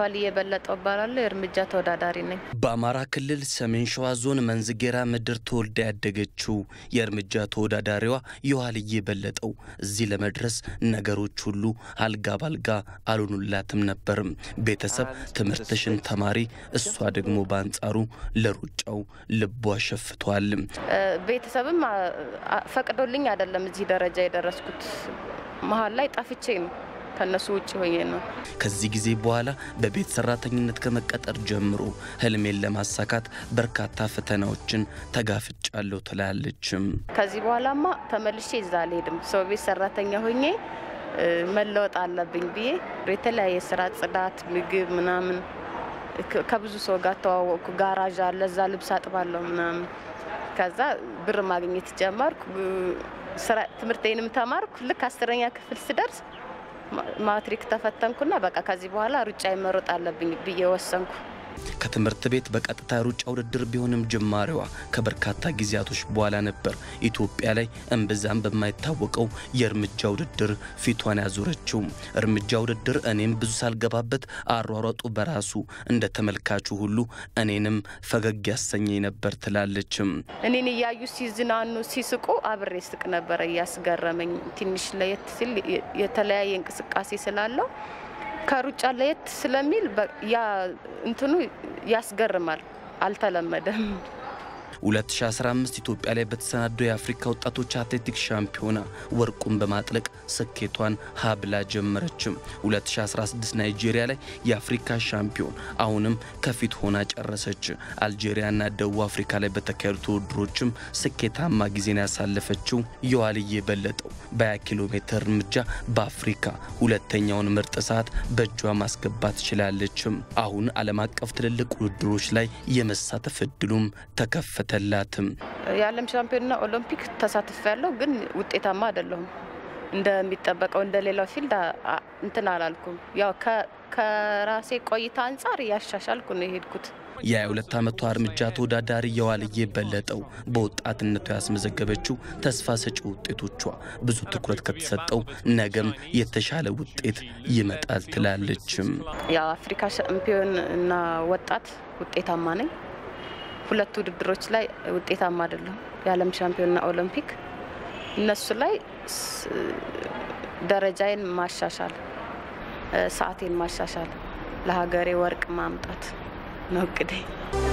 የኋልዬ የበለጠው እባላለሁ። የእርምጃ ተወዳዳሪ ነኝ። በአማራ ክልል ሰሜን ሸዋ ዞን መንዝጌራ ምድር ተወልዳ ያደገችው የእርምጃ ተወዳዳሪዋ የኋልዬ በለጠው እዚህ ለመድረስ ነገሮች ሁሉ አልጋ ባልጋ አልሆኑላትም ነበርም። ቤተሰብ ትምህርትሽን ተማሪ፣ እሷ ደግሞ በአንጻሩ ለሩጫው ልቧ ሸፍቷል። ቤተሰብም ፈቅዶልኝ አይደለም እዚህ ደረጃ የደረስኩት። መሀል ላይ ጠፍቼ ነው ከነሱ ውጭ ሆኜ ነው። ከዚህ ጊዜ በኋላ በቤት ሰራተኝነት ከመቀጠር ጀምሮ ህልሜን ለማሳካት በርካታ ፈተናዎችን ተጋፍጫለሁ ትላለችም። ከዚህ በኋላማ ተመልሼ እዛ አልሄድም። ሰው ቤት ሰራተኛ ሆኜ መለወጥ አለብኝ ብዬ የተለያየ ስራ፣ ጽዳት፣ ምግብ ምናምን ከብዙ ሰው ጋር ተዋወቅኩ። ጋራዥ አለ፣ እዛ ልብስ አጥባለሁ ምናምን። ከዛ ብር ማግኘት ጀመርኩ። ትምህርቴንም ተማርኩ። ልክ አስረኛ ክፍል ስደርስ ማትሪክ ተፈተንኩና በቃ ከዚህ በኋላ ሩጫ መሮጥ አለብኝ ብዬ ወሰንኩ። ከትምህርት ቤት በቀጥታ ሩጫ ውድድር ቢሆንም ጅማሬዋ ከበርካታ ጊዜያቶች በኋላ ነበር ኢትዮጵያ ላይ እምብዛም በማይታወቀው የእርምጃ ውድድር ፊቷን ያዞረችው። እርምጃ ውድድር እኔም ብዙ ሳልገባበት አሯሯጡ በራሱ እንደ ተመልካቹ ሁሉ እኔንም ፈገግ ያሰኘኝ ነበር ትላለችም። እኔን እያዩ ሲዝናኑ ሲስቁ አብሬ ስቅ ነበረ እያስገረመኝ። ትንሽ ለየት ሲል የተለያየ እንቅስቃሴ ስላለው ከሩጫ ለየት ስለሚል ያ እንትኑ ያስገርማል። አልተለመደም። 2015 ኢትዮጵያ ላይ በተሰናደው የአፍሪካ ወጣቶች አትሌቲክስ ሻምፒዮና ወርቁን በማጥለቅ ስኬቷን ሀብላ ጀመረችም። 2016 ናይጄሪያ ላይ የአፍሪካ ሻምፒዮን አሁንም ከፊት ሆና ጨረሰች። አልጄሪያና ደቡብ አፍሪካ ላይ በተካሄዱ ውድድሮችም ስኬታማ ጊዜን ያሳለፈችው የኋልዬ በለጠው በ20 ኪሎ ሜትር እርምጃ በአፍሪካ ሁለተኛውን ምርጥ ሰዓት በእጇ ማስገባት ችላለችም። አሁን ዓለም አቀፍ ትልልቅ ውድድሮች ላይ የመሳተፍ እድሉም ተከፈተ ተላትም የዓለም ሻምፒዮንና ኦሎምፒክ ተሳትፍ ያለው ግን ውጤታማ አይደለሁም። እንደሚጠበቀው እንደ ሌላው ፊልድ እንትን አላልኩም። ያው ከራሴ ቆይታ አንጻር እያሻሻልኩ ነው የሄድኩት። የ22 ዓመቷ እርምጃ ተወዳዳሪ የኋልዬ በለጠው በወጣትነቷ ያስመዘገበችው ተስፋ ሰጪ ውጤቶቿ ብዙ ትኩረት ከተሰጠው ነገም የተሻለ ውጤት ይመጣል ትላለችም። ያው አፍሪካ ሻምፒዮን እና ወጣት ውጤታማ ነኝ። ሁለቱ ውድድሮች ላይ ውጤታማ አይደለም። የዓለም ሻምፒዮንና ኦሎምፒክ እነሱ ላይ ደረጃዬን ማሻሻል፣ ሰዓቴን ማሻሻል፣ ለሀገሬ ወርቅ ማምጣት ነው እቅዴ።